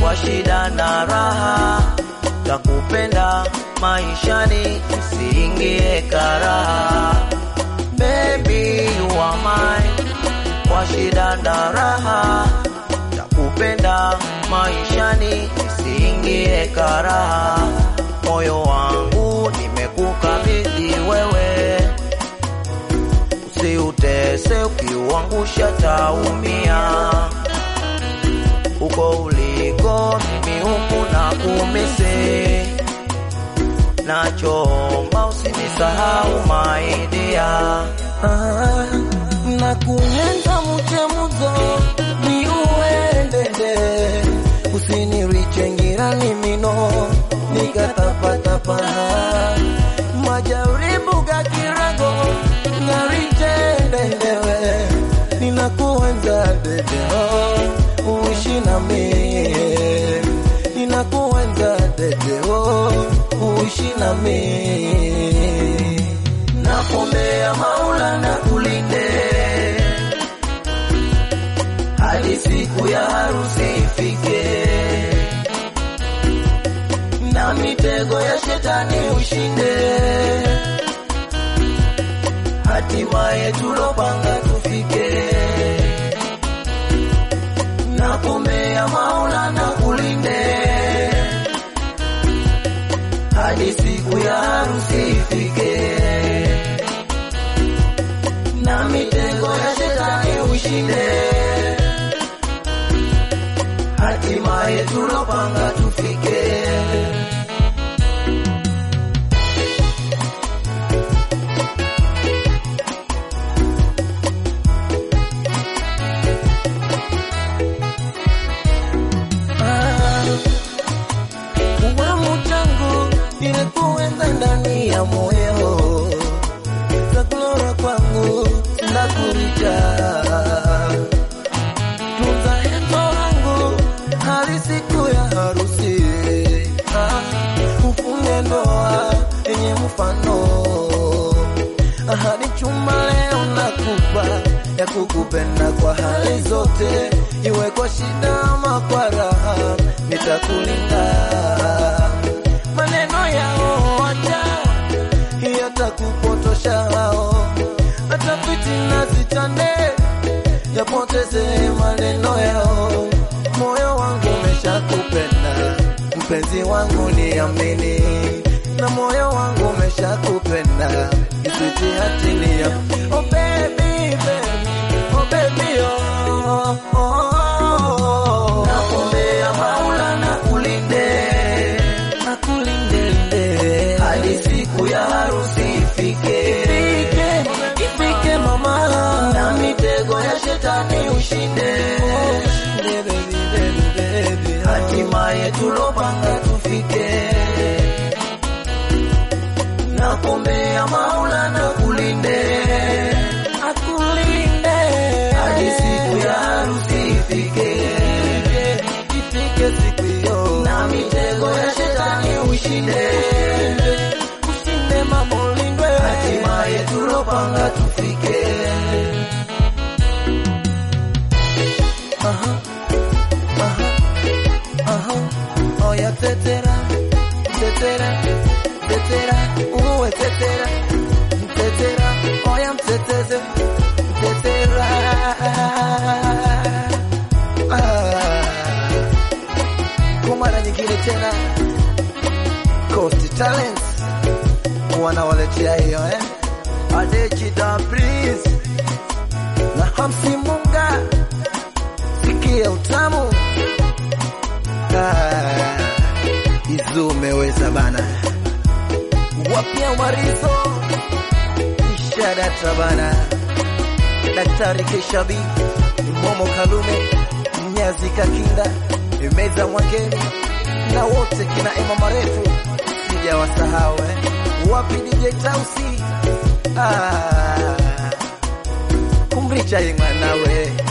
kwa shida na raha, takupenda maishani, usiingie karaha. Baby you are mine, kwa shida na raha, takupenda maishani, usiingie karaha. Moyo wangu nimekukabidhi wewe, usiutese, ukiuangusha taumia. Uko uliko mimi huku na kumisi, nachoomba usinisahau maidia. Ah, na kuenza muchemuzo ni uendende usiniriche ngirani mino nikatapatapa majaribu ga kirago ngarijendendewe ninakuenza dedeo uishi nami ninakuenza dedeo uishi nami Nakuombea Maula na kulinde hadi siku ya harusi ifike, na mitego ya shetani ushinde, hatimaye tulopanga tufike. Nakuombea Maula na kulinde hadi siku ya harusi ifike, na mitego ya shetani ushinde, hatimaye tulopanga tufike. Uwamu changu nimekuenza ndani ya moyo, takulora kwangu sindakuricha. Tunza hendo langu hadi siku ya harusi, Ah, ufunge ndoa yenye mfano. Ahadi chuma leo nakupa ya kukupenda kwa hali zote, iwe kwa shida ama kwa raha, nitakulinda. Maneno yao wacha yatakupotosha hao, hata fitina zitande, yapoteze maneno yao. Moyo wangu umeshakupenda, mpenzi wangu niamini, na moyo wangu umeshakupenda, isiti hatilia. Oh baby, baby, oh baby, oh, oh, oh. Nakuombea Maula na kulinde Akulinde hadi siku ya harusi ifike, ifike, ifike mama, na mitego ya shetani ushinde, Ushinde, baby, baby, baby, oh. hatimaye tulopanga tufike. Nakuombea Maula na kulinde Akulinde hadi siku ya harusi ifike, ifike, ifike siku hiyo, na mitego ya shetani ushinde, ushinde mama, ulindwe hatimaye tulopanga tufike. Aha, aha, aha. Oya tetera, tetera, tetera, uwe tetera, tetera, oya mteteze, tetera. Ah. Kwa mara nyingine tena Coast Talents wanawaletea hiyo eh? Adechida Prince na Hamsi Munga sikia utamu Ah, Izu umeweza bana wapia marizo ishadata bana Daktari Keshabi Momo Kalume Mnyazi Kakinda Meza Mwangeni na wote kina Ema Marefu sijawasahau eh. Wapi DJ Tausi ah, kumricha ye mwanawe